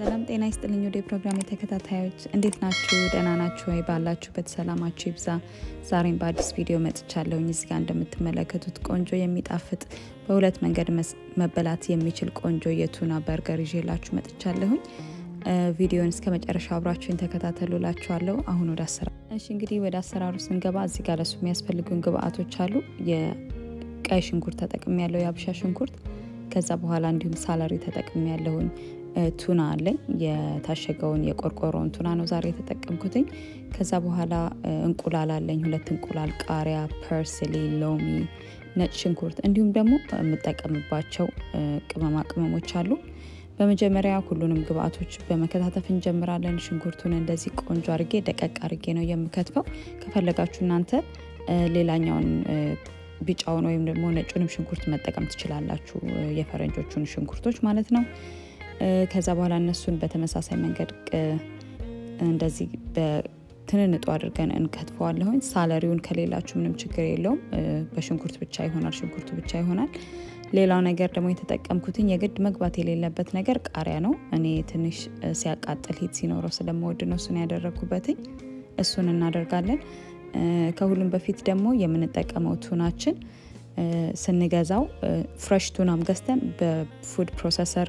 ሰላም ጤና ይስጥልኝ። ወደ ፕሮግራም ተከታታዮች እንዴት ናችሁ? ደህና ናችሁ ወይ? ባላችሁበት ሰላማችሁ ይብዛ። ዛሬም በአዲስ ቪዲዮ መጥቻለሁኝ። እዚህ ጋር እንደምትመለከቱት ቆንጆ የሚጣፍጥ በሁለት መንገድ መበላት የሚችል ቆንጆ የቱና በርገር ይዤላችሁ መጥቻለሁኝ። ቪዲዮን እስከ መጨረሻ አብራችሁን ተከታተሉ ላችኋለሁ። አሁን ወደ አሰራር እሺ፣ እንግዲህ ወደ አሰራሩ ስንገባ እዚህ ጋር ለሱ የሚያስፈልጉን ግብአቶች አሉ። የቀይ ሽንኩርት ተጠቅሜ ያለው የአብሻ ሽንኩርት ከዛ በኋላ እንዲሁም ሳላሪ ተጠቅሜ ያለሁኝ ቱና አለኝ። የታሸገውን የቆርቆሮውን ቱና ነው ዛሬ የተጠቀምኩትኝ። ከዛ በኋላ እንቁላል አለኝ፣ ሁለት እንቁላል፣ ቃሪያ፣ ፐርስሊ፣ ሎሚ፣ ነጭ ሽንኩርት እንዲሁም ደግሞ የምጠቀምባቸው ቅመማ ቅመሞች አሉ። በመጀመሪያ ሁሉንም ግብአቶች በመከታተፍ እንጀምራለን። ሽንኩርቱን እንደዚህ ቆንጆ አርጌ ደቀቅ አርጌ ነው የምከትፈው። ከፈለጋችሁ እናንተ ሌላኛውን ቢጫውን ወይም ደግሞ ነጩንም ሽንኩርት መጠቀም ትችላላችሁ፣ የፈረንጆቹን ሽንኩርቶች ማለት ነው። ከዛ በኋላ እነሱን በተመሳሳይ መንገድ እንደዚህ በትንንጡ አድርገን እንከትፈዋለሁኝ። ሳለሪውን ከሌላችሁ ምንም ችግር የለውም፣ በሽንኩርት ብቻ ይሆናል፣ ሽንኩርቱ ብቻ ይሆናል። ሌላው ነገር ደግሞ የተጠቀምኩትኝ የግድ መግባት የሌለበት ነገር ቃሪያ ነው። እኔ ትንሽ ሲያቃጥል ሂት ሲኖረው ስለምወድ ነው እሱን ያደረግኩበትኝ። እሱን እናደርጋለን። ከሁሉም በፊት ደግሞ የምንጠቀመው ቱናችን ስንገዛው ፍሬሽ ቱናም ገዝተን በፉድ ፕሮሰሰር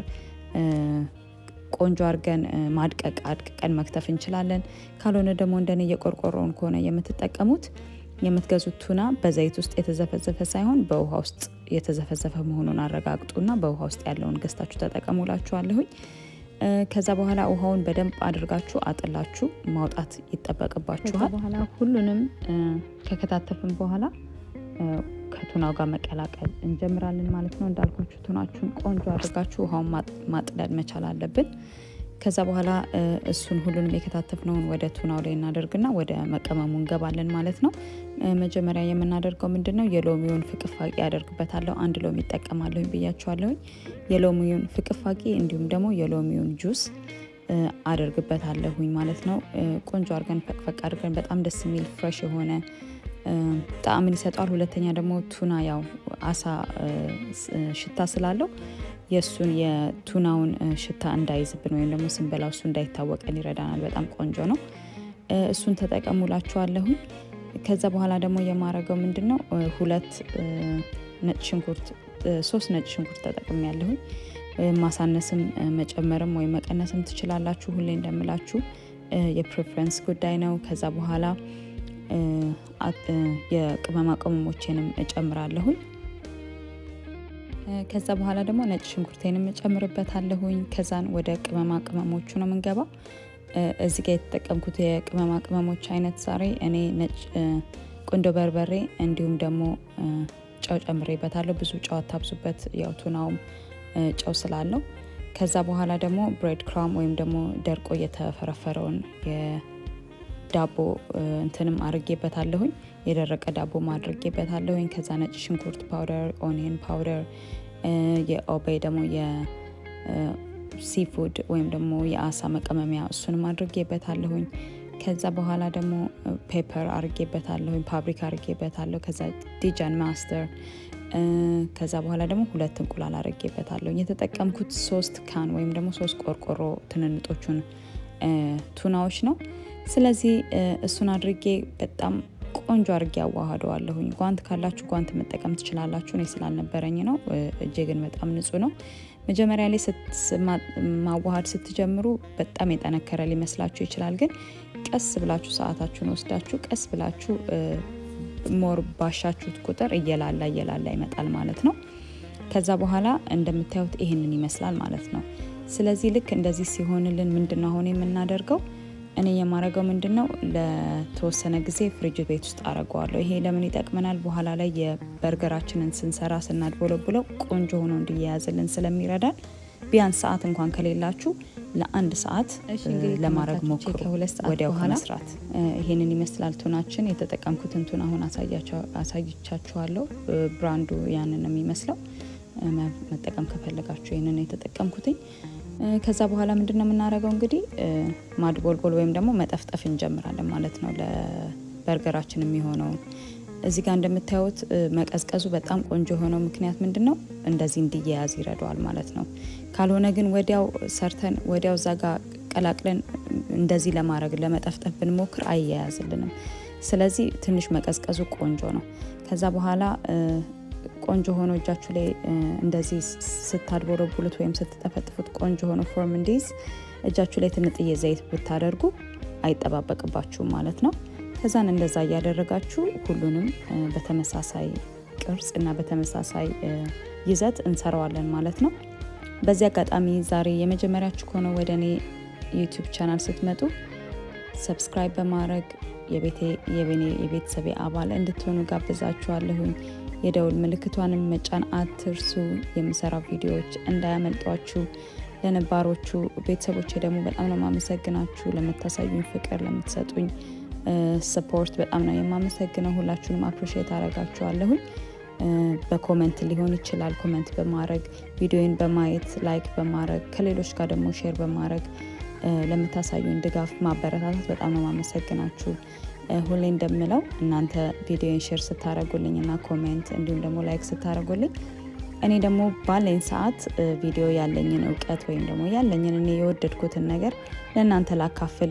ቆንጆ አድርገን ማድቀቅ አድቅቀን መክተፍ እንችላለን። ካልሆነ ደግሞ እንደኔ የቆርቆሮውን ከሆነ የምትጠቀሙት የምትገዙት ቱና በዘይት ውስጥ የተዘፈዘፈ ሳይሆን በውሃ ውስጥ የተዘፈዘፈ መሆኑን አረጋግጡና በውሃ ውስጥ ያለውን ገዝታችሁ ተጠቀሙላችኋለሁኝ። ከዛ በኋላ ውሃውን በደንብ አድርጋችሁ አጥላችሁ ማውጣት ይጠበቅባችኋል። በኋላ ሁሉንም ከከታተፍን በኋላ ከቱናው ጋር መቀላቀል እንጀምራለን ማለት ነው። እንዳልኳችሁ ቱናችሁን ቆንጆ አድርጋችሁ ውሃውን ማጥለል መቻል አለብን። ከዛ በኋላ እሱን ሁሉንም የከታተፍነውን ወደ ቱናው ላይ እናደርግና ወደ መቀመሙ እንገባለን ማለት ነው። መጀመሪያ የምናደርገው ምንድን ነው? የሎሚውን ፍቅፋቂ ያደርግበታለሁ። አንድ ሎሚ ይጠቀማለሁኝ ብያችኋለሁኝ። የሎሚውን ፍቅፋቂ እንዲሁም ደግሞ የሎሚውን ጁስ አደርግበታለሁኝ ማለት ነው። ቆንጆ አድርገን ፈቅፈቅ አድርገን በጣም ደስ የሚል ፍሬሽ የሆነ ጣዕምን ይሰጠዋል። ሁለተኛ ደግሞ ቱና ያው አሳ ሽታ ስላለው የእሱን የቱናውን ሽታ እንዳይዝብን ወይም ደግሞ ስንበላው እሱ እንዳይታወቀን ይረዳናል። በጣም ቆንጆ ነው። እሱን ተጠቀሙላችኋለሁኝ። ከዛ በኋላ ደግሞ የማረገው ምንድን ነው ሁለት ነጭ ሽንኩርት ሶስት ነጭ ሽንኩርት ተጠቅሜ ያለሁኝ። ማሳነስም መጨመርም ወይም መቀነስም ትችላላችሁ። ሁሌ እንደምላችሁ የፕሬፈረንስ ጉዳይ ነው። ከዛ በኋላ የቅመማ ቅመሞቼንም እጨምራለሁኝ። ከዛ በኋላ ደግሞ ነጭ ሽንኩርቴንም እጨምርበታለሁኝ። ከዛን ወደ ቅመማ ቅመሞቹ ነው የምንገባው። እዚህ ጋር የተጠቀምኩት የቅመማ ቅመሞች አይነት ዛሬ እኔ ነጭ ቁንዶ በርበሬ እንዲሁም ደግሞ ጨው ጨምሬበታለሁ። ብዙ ጨው አታብዙበት፣ ያው ቱናውም ጨው ስላለው። ከዛ በኋላ ደግሞ ብሬድ ክራም ወይም ደግሞ ደርቆ የተፈረፈረውን ዳቦ እንትንም አድርጌበታለሁኝ የደረቀ ዳቦ አድርጌበታለሁኝ። ከዛ ነጭ ሽንኩርት ፓውደር፣ ኦኒየን ፓውደር፣ የኦቤይ ደግሞ የሲፉድ ወይም ደግሞ የአሳ መቀመሚያ እሱንም አድርጌበታለሁኝ። ከዛ በኋላ ደግሞ ፔፐር አርጌበታለሁኝ፣ ፓብሪካ አርጌበታለሁ። ከዛ ዲጃን ማስተር ከዛ በኋላ ደግሞ ሁለት እንቁላል አርጌበታለሁኝ። የተጠቀምኩት ሶስት ካን ወይም ደግሞ ሶስት ቆርቆሮ ትንንጦቹን ቱናዎች ነው። ስለዚህ እሱን አድርጌ በጣም ቆንጆ አድርጌ አዋህደዋለሁኝ። ጓንት ካላችሁ ጓንት መጠቀም ትችላላችሁ። እኔ ስላልነበረኝ ነው። እጄ ግን በጣም ንጹህ ነው። መጀመሪያ ላይ ማዋሃድ ስትጀምሩ በጣም የጠነከረ ሊመስላችሁ ይችላል። ግን ቀስ ብላችሁ ሰዓታችሁን ወስዳችሁ ቀስ ብላችሁ ሞር ባሻችሁት ቁጥር እየላላ እየላላ ይመጣል ማለት ነው። ከዛ በኋላ እንደምታዩት ይህንን ይመስላል ማለት ነው። ስለዚህ ልክ እንደዚህ ሲሆንልን ምንድን ነው አሁን የምናደርገው እኔ የማረገው ምንድን ነው ለተወሰነ ጊዜ ፍሪጅ ቤት ውስጥ አረገዋለሁ። ይሄ ለምን ይጠቅመናል? በኋላ ላይ የበርገራችንን ስንሰራ ስናድቦለቡለው ቆንጆ ሆኖ እንዲያያዝልን ስለሚረዳን ቢያንስ ሰዓት እንኳን ከሌላችሁ ለአንድ ሰዓት ለማድረግ ሞክሩ። ወዲያው ከመስራት ይሄንን ይመስላል ቱናችን። የተጠቀምኩትን ቱና አሁን አሳይቻችኋለሁ። ብራንዱ ያንን ነው የሚመስለው። መጠቀም ከፈለጋችሁ ይህንን የተጠቀምኩትኝ ከዛ በኋላ ምንድን ነው የምናደርገው እንግዲህ ማድቦልቦል ወይም ደግሞ መጠፍጠፍ እንጀምራለን ማለት ነው። ለበርገራችን የሚሆነውን እዚህ ጋር እንደምታዩት መቀዝቀዙ በጣም ቆንጆ የሆነው ምክንያት ምንድን ነው? እንደዚህ እንዲያያዝ ይረዳዋል ማለት ነው። ካልሆነ ግን ወዲያው ሰርተን ወዲያው እዛ ጋር ቀላቅለን እንደዚህ ለማድረግ ለመጠፍጠፍ ብንሞክር አያያዝልንም። ስለዚህ ትንሽ መቀዝቀዙ ቆንጆ ነው። ከዛ በኋላ ቆንጆ ሆኖ እጃችሁ ላይ እንደዚህ ስታድቦለቡሉት ወይም ስትጠፈጥፉት ቆንጆ ሆኖ ፎርም እንዲይዝ እጃችሁ ላይ ትንጥዬ ዘይት ብታደርጉ አይጠባበቅባችሁም ማለት ነው። ከዛን እንደዛ እያደረጋችሁ ሁሉንም በተመሳሳይ ቅርጽ እና በተመሳሳይ ይዘት እንሰራዋለን ማለት ነው። በዚህ አጋጣሚ ዛሬ የመጀመሪያችሁ ከሆነ ወደ እኔ ዩቲዩብ ቻናል ስትመጡ ሰብስክራይብ በማድረግ የቤተሰቤ አባል እንድትሆኑ ጋብዛችኋለሁኝ። የደውል ምልክቷንም መጫን አትርሱ። የምሰራው ቪዲዮዎች እንዳያመልጧችሁ። ለነባሮቹ ቤተሰቦች ደግሞ በጣም ነው የማመሰግናችሁ። ለምታሳዩኝ ፍቅር፣ ለምትሰጡኝ ስፖርት በጣም ነው የማመሰግነው። ሁላችሁንም አፕሪሼት አረጋችኋለሁኝ። በኮመንት ሊሆን ይችላል። ኮመንት በማድረግ ቪዲዮን በማየት ላይክ በማድረግ ከሌሎች ጋር ደግሞ ሼር በማድረግ ለምታሳዩን ድጋፍ ማበረታታት በጣም ነው ማመሰግናችሁ። ሁሌ እንደምለው እናንተ ቪዲዮን ሼር ስታደረጉልኝ እና ኮሜንት እንዲሁም ደግሞ ላይክ ስታደረጉልኝ እኔ ደግሞ ባለኝ ሰዓት ቪዲዮ ያለኝን እውቀት ወይም ደግሞ ያለኝን እኔ የወደድኩትን ነገር ለእናንተ ላካፍል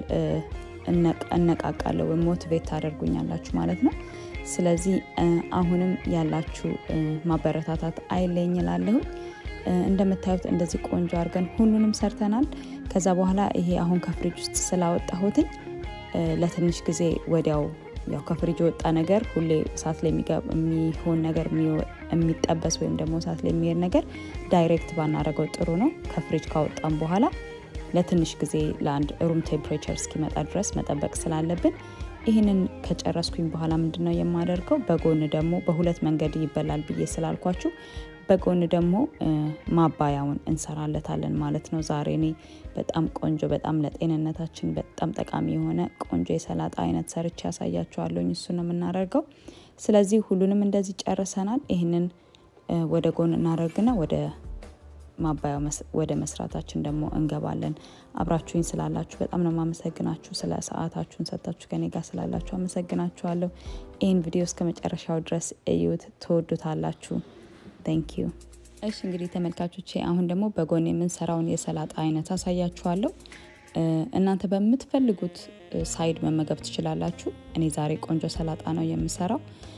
እነቃቃለሁ ወይም ሞቲቬት ታደርጉኛላችሁ ማለት ነው። ስለዚህ አሁንም ያላችሁ ማበረታታት አይለኝ እላለሁ። እንደምታዩት እንደዚህ ቆንጆ አድርገን ሁሉንም ሰርተናል። ከዛ በኋላ ይሄ አሁን ከፍሪጅ ውስጥ ስላወጣሁትኝ ለትንሽ ጊዜ ወዲያው ያው ከፍሪጅ የወጣ ነገር ሁሌ እሳት ላይ የሚሆን ነገር የሚጠበስ ወይም ደግሞ እሳት ላይ የሚሄድ ነገር ዳይሬክት ባናደረገው ጥሩ ነው። ከፍሪጅ ካወጣም በኋላ ለትንሽ ጊዜ ለአንድ ሩም ቴምፕሬቸር እስኪመጣ ድረስ መጠበቅ ስላለብን ይህንን ከጨረስኩኝ በኋላ ምንድን ነው የማደርገው? በጎን ደግሞ በሁለት መንገድ ይበላል ብዬ ስላልኳችሁ በጎን ደግሞ ማባያውን እንሰራለታለን ማለት ነው። ዛሬ እኔ በጣም ቆንጆ በጣም ለጤንነታችን በጣም ጠቃሚ የሆነ ቆንጆ የሰላጣ አይነት ሰርቼ ያሳያችኋለሁኝ። እሱ ነው የምናደርገው። ስለዚህ ሁሉንም እንደዚህ ጨርሰናል። ይህንን ወደ ጎን እናደርግና ወደ ማባያው ወደ መስራታችን ደግሞ እንገባለን። አብራችሁኝ ስላላችሁ በጣም ነው የማመሰግናችሁ። ስለ ሰዓታችሁን ሰጥታችሁ ከኔ ጋር ስላላችሁ አመሰግናችኋለሁ። ይህን ቪዲዮ እስከ መጨረሻው ድረስ እዩት፣ ትወዱታላችሁ። ታንክ ዩ። እሺ እንግዲህ ተመልካቾቼ አሁን ደግሞ በጎን የምንሰራውን የሰላጣ አይነት አሳያችኋለሁ። እናንተ በምትፈልጉት ሳይድ መመገብ ትችላላችሁ። እኔ ዛሬ ቆንጆ ሰላጣ ነው የምሰራው።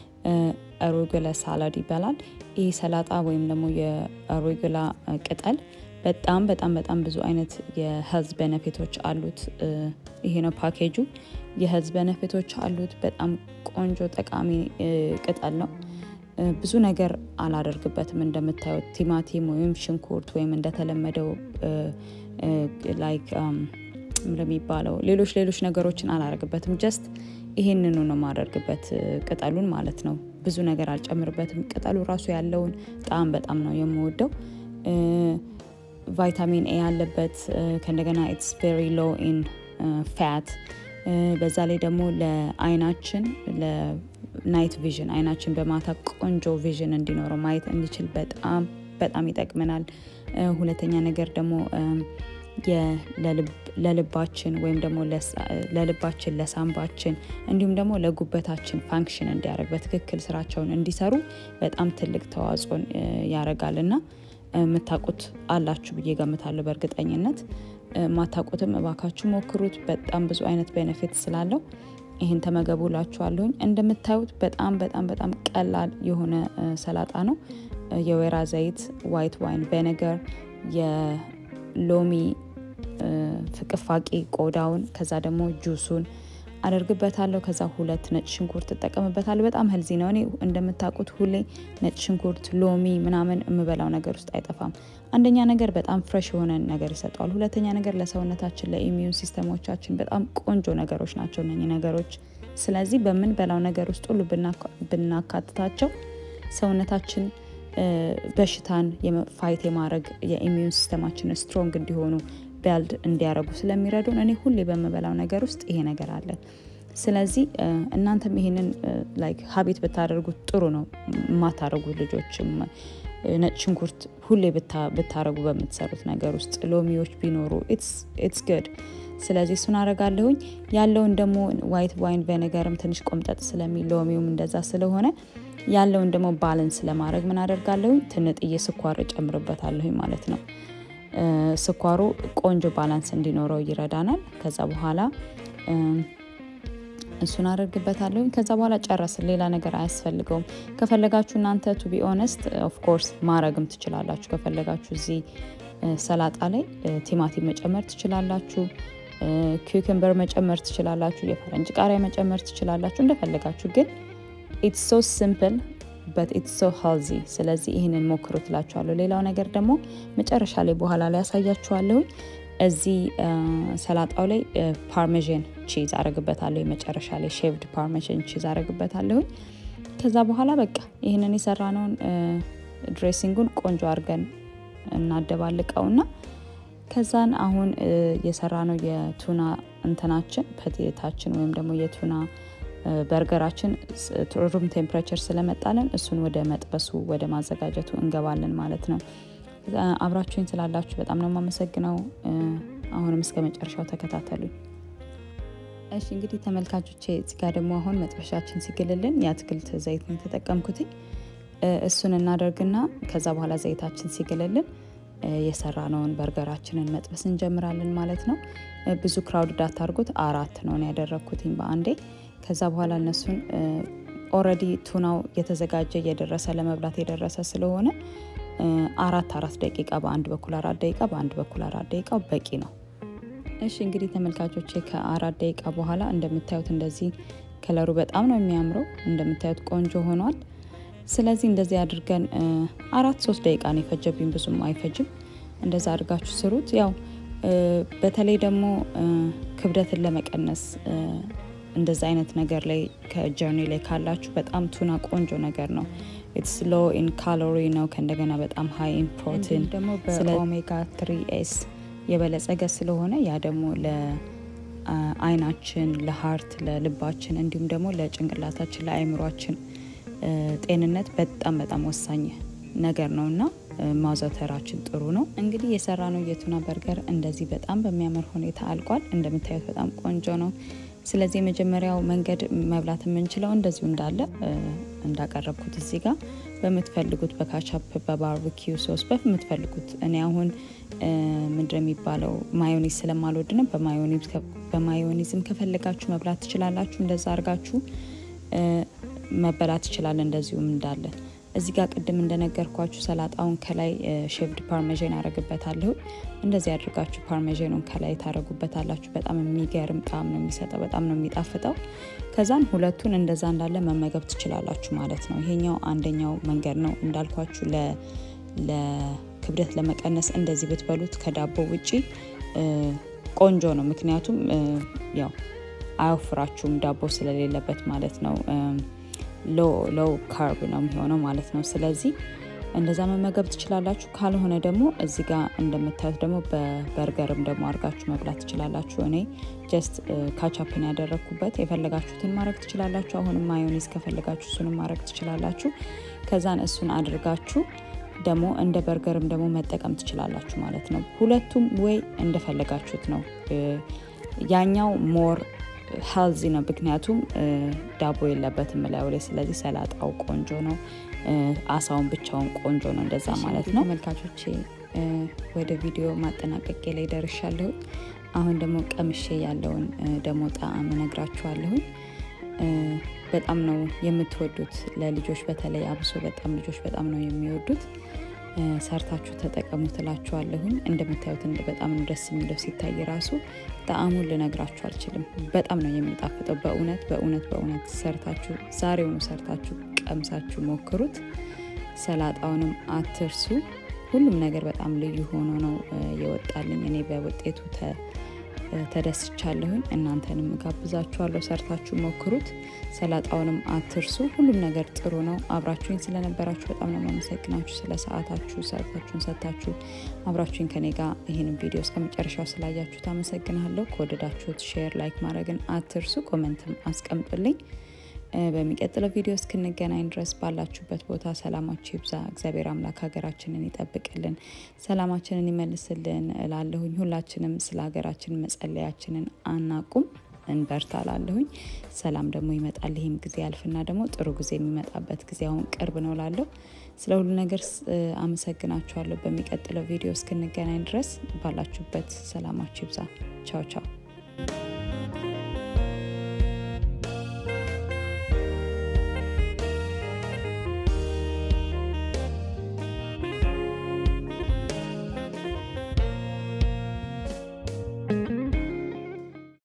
አሩጉላ ሳላድ ይባላል። ይህ ሰላጣ ወይም ደግሞ የአሩጉላ ቅጠል በጣም በጣም በጣም ብዙ አይነት የሄልዝ ቤነፊቶች አሉት። ይሄ ነው ፓኬጁ። የሄልዝ ቤነፊቶች አሉት። በጣም ቆንጆ ጠቃሚ ቅጠል ነው። ብዙ ነገር አላደርግበትም። እንደምታዩት ቲማቲም ወይም ሽንኩርት ወይም እንደተለመደው ላይክ እንደሚባለው ሌሎች ሌሎች ነገሮችን አላደርግበትም። ጀስት ይሄንኑ ነው የማደርግበት ቅጠሉን ማለት ነው። ብዙ ነገር አልጨምርበትም። ቅጠሉ ራሱ ያለውን ጣዕም በጣም ነው የምወደው። ቫይታሚን ኤ ያለበት ከእንደገና ኢትስ ቬሪ ሎ ኢን ፋት በዛ ላይ ደግሞ ለአይናችን ናይት ቪዥን አይናችን በማታ ቆንጆ ቪዥን እንዲኖረው ማየት እንዲችል በጣም በጣም ይጠቅመናል። ሁለተኛ ነገር ደግሞ ለልባችን ወይም ደግሞ ለልባችን፣ ለሳምባችን እንዲሁም ደግሞ ለጉበታችን ፋንክሽን እንዲያደርግ በትክክል ስራቸውን እንዲሰሩ በጣም ትልቅ ተዋጽኦን ያደርጋል እና የምታውቁት አላችሁ ብዬ ገምታለሁ በእርግጠኝነት። ማታውቁትም እባካችሁ ሞክሩት። በጣም ብዙ አይነት ቤነፊት ስላለው ይህን ተመገቡ ላችኋለሁኝ። እንደምታዩት በጣም በጣም በጣም ቀላል የሆነ ሰላጣ ነው። የወይራ ዘይት፣ ዋይት ዋይን ቬነገር፣ የሎሚ ፍቅፋቂ ቆዳውን፣ ከዛ ደግሞ ጁሱን አደርግበታለሁ። ከዛ ሁለት ነጭ ሽንኩርት እጠቀምበታለሁ። በጣም ህልዚ ነው። እኔ እንደምታውቁት ሁሌ ነጭ ሽንኩርት፣ ሎሚ ምናምን የምበላው ነገር ውስጥ አይጠፋም። አንደኛ ነገር በጣም ፍሬሽ የሆነ ነገር ይሰጠዋል። ሁለተኛ ነገር ለሰውነታችን ለኢሚዩን ሲስተሞቻችን በጣም ቆንጆ ነገሮች ናቸው እነኚህ ነገሮች። ስለዚህ በምንበላው ነገር ውስጥ ሁሉ ብናካትታቸው ሰውነታችን በሽታን ፋይት የማድረግ የኢሚዩን ሲስተማችን ስትሮንግ እንዲሆኑ ቢልድ እንዲያደርጉ ስለሚረዱን እኔ ሁሌ በምበላው ነገር ውስጥ ይሄ ነገር አለ። ስለዚህ እናንተም ይሄንን ላይክ ሀቢት ብታደርጉት ጥሩ ነው። የማታደርጉ ልጆችም ነጭ ሽንኩርት ሁሌ ብታረጉ በምትሰሩት ነገር ውስጥ ሎሚዎች ቢኖሩ ኢትስ ግድ። ስለዚህ እሱን አረጋለሁኝ። ያለውን ደግሞ ዋይት ዋይን ቬኔገርም ትንሽ ቆምጠጥ ስለሚል ሎሚውም እንደዛ ስለሆነ ያለውን ደግሞ ባለንስ ለማድረግ ምን አደርጋለሁኝ ትንጥዬ ስኳር እጨምርበታለሁኝ ማለት ነው። ስኳሩ ቆንጆ ባላንስ እንዲኖረው ይረዳናል። ከዛ በኋላ እሱን አደርግበታለሁኝ። ከዛ በኋላ ጨረስን። ሌላ ነገር አያስፈልገውም። ከፈለጋችሁ እናንተ ቱ ቢ ኦነስት ኦፍኮርስ ማረግም ትችላላችሁ። ከፈለጋችሁ እዚህ ሰላጣ ላይ ቲማቲም መጨመር ትችላላችሁ። ኪውክምበር መጨመር ትችላላችሁ። የፈረንጅ ቃሪያ መጨመር ትችላላችሁ። እንደፈለጋችሁ ግን ኢትስ ሶ ሲምፕል በት ኢትስ ሶ ሄልዚ። ስለዚህ ይህንን ሞክሩ ትላችኋለሁ። ሌላው ነገር ደግሞ መጨረሻ ላይ በኋላ ላይ ያሳያችኋለሁኝ። እዚህ ሰላጣው ላይ ፓርሜዥን ቺዝ አረግበታለሁ። መጨረሻ ላይ ሼቭድ ፓርሜዥን ቺዝ አረግበታለሁኝ። ከዛ በኋላ በቃ ይህንን የሰራነውን ድሬሲንጉን ቆንጆ አድርገን እናደባልቀውና ከዛን አሁን የሰራነው የቱና እንትናችን ፐቴታችን ወይም ደግሞ የቱና በርገራችን ሩም ቴምፕሬቸር ስለመጣለን እሱን ወደ መጥበሱ ወደ ማዘጋጀቱ እንገባለን ማለት ነው። አብራችሁኝ ስላላችሁ በጣም ነው የማመሰግነው። አሁንም እስከ መጨረሻው ተከታተሉኝ። እሺ እንግዲህ ተመልካቾቼ እዚህ ጋር ደግሞ አሁን መጥበሻችን ሲግልልን የአትክልት ዘይት ነው የተጠቀምኩትኝ። እሱን እናደርግና ከዛ በኋላ ዘይታችን ሲግልልን የሰራነውን በርገራችንን መጥበስ እንጀምራለን ማለት ነው። ብዙ ክራውድ ዳታርጉት አራት ነው ያደረግኩትኝ በአንዴ። ከዛ በኋላ እነሱን ኦልሬዲ ቱናው የተዘጋጀ እየደረሰ ለመብላት የደረሰ ስለሆነ አራት አራት ደቂቃ በአንድ በኩል አራት ደቂቃ በአንድ በኩል አራት ደቂቃው በቂ ነው። እሺ እንግዲህ ተመልካቾቼ ከአራት ደቂቃ በኋላ እንደምታዩት እንደዚህ ከለሩ በጣም ነው የሚያምረው። እንደምታዩት ቆንጆ ሆኗል። ስለዚህ እንደዚህ አድርገን አራት ሶስት ደቂቃ ነው የፈጀብኝ፣ ብዙም አይፈጅም። እንደዛ አድርጋችሁ ስሩት። ያው በተለይ ደግሞ ክብደትን ለመቀነስ እንደዛ አይነት ነገር ላይ ከጀርኒ ላይ ካላችሁ በጣም ቱና ቆንጆ ነገር ነው። ኢትስ ሎ ኢን ካሎሪ ነው ከእንደገና በጣም ሀይ ኢን ፕሮቲን ደግሞ በኦሜጋ ትሪ ኤስ የበለጸገ ስለሆነ ያ ደግሞ ለአይናችን፣ ለሀርት፣ ለልባችን እንዲሁም ደግሞ ለጭንቅላታችን ለአይምሯችን ጤንነት በጣም በጣም ወሳኝ ነገር ነው እና ማዘውተራችን ጥሩ ነው። እንግዲህ የሰራ ነው የቱና በርገር እንደዚህ በጣም በሚያምር ሁኔታ አልቋል። እንደምታዩት በጣም ቆንጆ ነው። ስለዚህ የመጀመሪያው መንገድ መብላት የምንችለው እንደዚሁ እንዳለ እንዳቀረብኩት እዚህ ጋር በምትፈልጉት በካቻፕ በባርቢኪው ሶስ በምትፈልጉት እኔ አሁን ምንድን የሚባለው ማዮኒዝ ስለማልወድ ነው። በማዮኒዝም ከፈለጋችሁ መብላት ትችላላችሁ። እንደዛ አድርጋችሁ መበላት ይችላል። እንደዚሁም እንዳለ እዚህ ጋር ቅድም እንደነገርኳችሁ ሰላጣውን ከላይ ሼቭድ ፓርሜዥን አረግበታለሁ። እንደዚህ አድርጋችሁ ፓርሜዥኑን ከላይ ታረጉበታላችሁ። በጣም የሚገርም ጣዕም ነው የሚሰጠው። በጣም ነው የሚጣፍጠው። ከዛን ሁለቱን እንደዛ እንዳለ መመገብ ትችላላችሁ ማለት ነው። ይሄኛው አንደኛው መንገድ ነው እንዳልኳችሁ ለክብደት ለመቀነስ እንደዚህ ብትበሉት ከዳቦ ውጪ ቆንጆ ነው። ምክንያቱም ያው አያወፍራችሁም ዳቦ ስለሌለበት ማለት ነው። ሎው ካርብ ነው የሚሆነው ማለት ነው። ስለዚህ እንደዛ መመገብ ትችላላችሁ። ካልሆነ ደግሞ እዚህ ጋር እንደምታዩት ደግሞ በበርገርም ደግሞ አድርጋችሁ መብላት ትችላላችሁ። እኔ ጀስት ካቻፕን ያደረግኩበት የፈለጋችሁትን ማድረግ ትችላላችሁ። አሁንም ማዮኒዝ ከፈለጋችሁ እሱንም ማድረግ ትችላላችሁ። ከዛን እሱን አድርጋችሁ ደግሞ እንደ በርገርም ደግሞ መጠቀም ትችላላችሁ ማለት ነው። ሁለቱም ወይ እንደፈለጋችሁት ነው። ያኛው ሞር ሄልዚ ነው፣ ምክንያቱም ዳቦ የለበትም ላዩ ላይ። ስለዚህ ሰላጣው ቆንጆ ነው፣ አሳውን ብቻውን ቆንጆ ነው። እንደዛ ማለት ነው። ተመልካቾቼ ወደ ቪዲዮ ማጠናቀቄ ላይ ደርሻለሁ። አሁን ደግሞ ቀምሼ ያለውን ደግሞ ጣዕም እነግራችኋለሁኝ። በጣም ነው የምትወዱት ለልጆች በተለይ አብሶ በጣም ልጆች በጣም ነው የሚወዱት። ሰርታችሁ ተጠቀሙ ትላችኋለሁኝ። እንደምታዩት በጣም ነው ደስ የሚለው ሲታይ ራሱ ጣዕሙን ልነግራችሁ አልችልም። በጣም ነው የሚጣፍጠው። በእውነት በእውነት በእውነት ሰርታችሁ ዛሬውኑ ሰርታችሁ ቀምሳችሁ ሞክሩት። ሰላጣውንም አትርሱ። ሁሉም ነገር በጣም ልዩ ሆኖ ነው የወጣልኝ። እኔ በውጤቱ ተደስቻለሁኝ። እናንተንም ጋብዛችኋለሁ፣ ሰርታችሁ ሞክሩት። ሰላጣውንም አትርሱ። ሁሉም ነገር ጥሩ ነው። አብራችሁኝ ስለነበራችሁ በጣም ነው የማመሰግናችሁ። ስለ ሰዓታችሁ ሰዓታችሁን ሰጥታችሁ አብራችሁኝ ከኔ ጋር ይህንን ቪዲዮ እስከ መጨረሻው ስላያችሁት አመሰግናለሁ። ከወደዳችሁት ሼር፣ ላይክ ማድረግን አትርሱ። ኮመንትም አስቀምጡልኝ። በሚቀጥለው ቪዲዮ እስክንገናኝ ድረስ ባላችሁበት ቦታ ሰላማችሁ ይብዛ። እግዚአብሔር አምላክ ሀገራችንን ይጠብቅልን፣ ሰላማችንን ይመልስልን እላለሁኝ። ሁላችንም ስለ ሀገራችን መጸለያችንን አናቁም፣ እንበርታ ላለሁኝ። ሰላም ደግሞ ይመጣል። ይህም ጊዜ ያልፍና ደግሞ ጥሩ ጊዜ የሚመጣበት ጊዜ አሁን ቅርብ ነው ላለሁ። ስለ ሁሉ ነገር አመሰግናችኋለሁ። በሚቀጥለው ቪዲዮ እስክንገናኝ ድረስ ባላችሁበት ሰላማችሁ ይብዛ። ቻው ቻው።